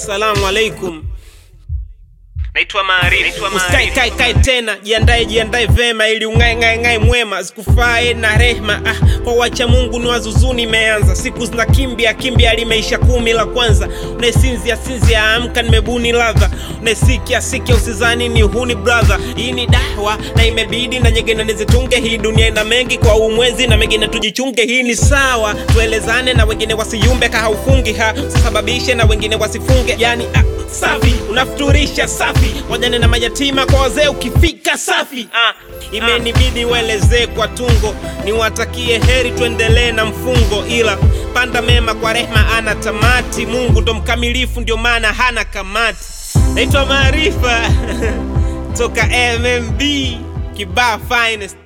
Assalamu alaikum. Naitwa Maarifa. Usikae kae kae tena, jiandae jiandae vema ili ung'ae ng'ae ng'ae mwema, zikufae na rehma. Ah, kwa wacha Mungu ni wazuzuni imeanza, siku zinakimbia kimbia, limeisha kumi la kwanza. Unaesinzia sinzia, amka, nimebuni ladha. Unaesikia sikia, usizani ni huni brother. Hii ni dawa na imebidi na nyingine nizitunge. Hii dunia ina mengi kwa umwezi na mengine tujichunge. Hii ni sawa, tuelezane na wengine wasiyumbe, kahaufungi ha usisababishe na wengine wasifunge, yani ah, safi unafuturisha safi wajane na mayatima kwa wazee ukifika safi ah, imenibidi uelezee kwa tungo niwatakie heri tuendelee na mfungo ila panda mema kwa rehma ana tamati mungu ndo mkamilifu ndio maana hana kamati naitwa maarifa toka mmb kibaa finest